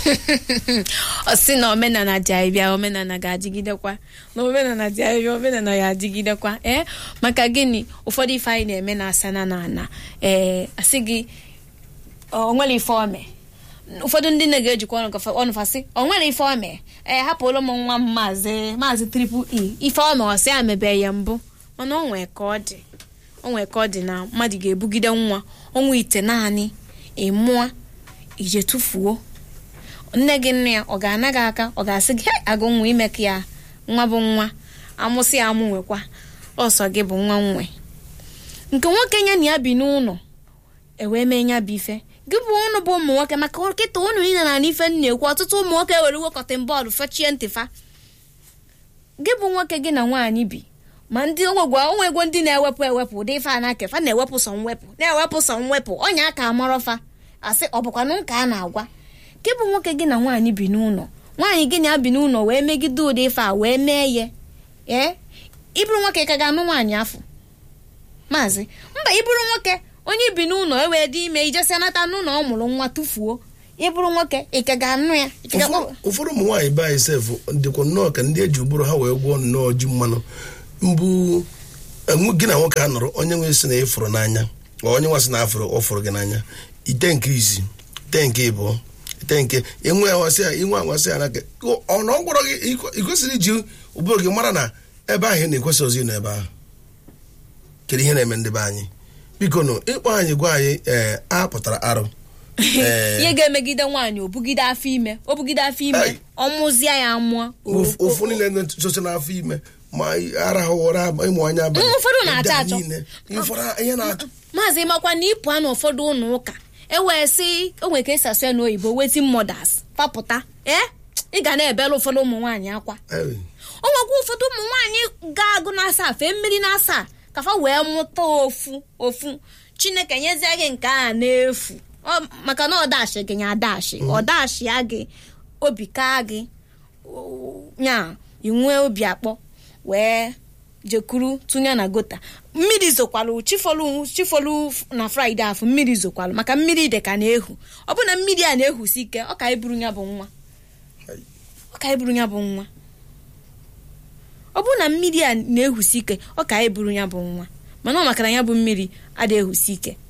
ọ sị na omenala dị anyị bịa omenala ga-adịgidekwa na omenala dị anyị bịa omenala ya adịgidekwa ee maka gịnị ụfọdụ ife anyị na-eme na asana na ana ee asị gị o nwere ife ome ụfọdụ ndị nne ga-ejikwa ọnụ gafa- ọnụ fasị o nwere ife ome ee hapụrụ m nwa m maazị maazị triple e ife ome ọsị ya mebe ya mbụ mana o nwee ka ọ dị o nwee ka ọ dị na mmadụ ga-ebugide nwa ọnwa ite naanị ịmụọ ije tụfuo nne gị nne ya ọ ga-ana gị aka ọ ga-asị gị "Hei, agụ nwa ime ka ya nwa bụ nwa amụsị ya amụ nwekwa ọsọ gị bụ nwa nwe nke nwoke nye na ya bi n'ụlọ ewee mee ya bụ ife gị bụ ụnụ bụ ụmụ nwoke maka nkịta ụnụ niile na ife m na-ekwu ọtụtụ ụmụ nwoke were iwe kọtịn bọọlụ fechie ntị fa gị bụ nwoke gị na nwaanyị bi ma ndị onwegwa onwego ndị na-ewepụ ewepụ ụdị ife a na-ake fa na-ewepụ sọ mwepụ na-ewepụ sọ mwepụ ọnya aka amarọ fa asị ọ bụkwanụ nka a na-agwa gị bụ nwoke gị na nwaanyị bi n'ụlọ nwaanyị gị na ya bi n'ụlọ wee megide ụdị ife a wee mee ya ee ịbụrụ nwoke ka ga-anụ nwaanyị afọ maazị mba ịbụrụ nwoke onye bi n'ụlọ e wee dị ime ijesi nata n'ụlọ ọ mụrụ nwa tụfuo ịbụrụ nwoke ị ka ga-anụ ya ị ka ga- ụfọdụ ụfọdụ ụmụ nwaanyị be anyị sef dịkwa nnọọ ka ndị eji ụbụrụ ha wee gwọọ nnọọ ji mmanụ mbụ enwe- gị na nwoke a nọrọ onye nwe si na ịfụrụ n'anya ma onye nwa sị na afụrụ ọ fụrụ gị n'anya ite nke izi ite nke ịbụọ ite nke inwe awasị ya inwe awasị ya n'aka ọ na ọ gwọrọ gị ị- ị kwesịrị iji ụbụrụ gị mara na ebe ahụ ị na-ekwesị ozi nọ ebe ahụ kedu ihe na-eme ndị be anyị biko nụ ịkpọ anyị gwa anyị ee a pụtara arụ ee ihe ga-emegide nwaanyị o bugide afọ ime o bugide afọ Ai. ime ọ mụzie ya amụọ Ofu- ofu niile nsoso n'afọ ime ma arahụ ụra ịmụ anya abalị Mm, ụfọdụ na-achọ Ndị a achọ. niile, ihe ụfọdụ ihe na-achọ maazị makwa na ịpụ na ụfọdụ ụlọ ụka ewee sị o nwere ka esi asụ ya n'oyibo wetin mothers papụta ee ị ga na-ebere ụfọdụ ụmụ nwaanyị akwa Ee, o nwekwa ụfọdụ ụmụ nwaanyị ga-agụ n'asaa fee mmiri n'asaa ka fa wee mụta ofu ofu chineke nyezie gị nke a n'efu Ọ- maka na ọdashi gị nya adashi ọdashi ya gị obi kaa gị o- nya inwee obi akpọ wee jekuru tụnye na gota mmiri zokwalu chifolu chifolu na fraịde afọ mmiri zokwalu maka mmiri dị ka na-ehu ọ bụ na mmiri a na-ehusi ike ọ ka iburu ya bụ nwa ọ ka iburu ya bụ nwa ọ bụrụ na mmiri a na-ehusi ike ọ ka anyị buru ya bụ nwa mana ọ maka na ya bụ mmiri adịghị ehusi ike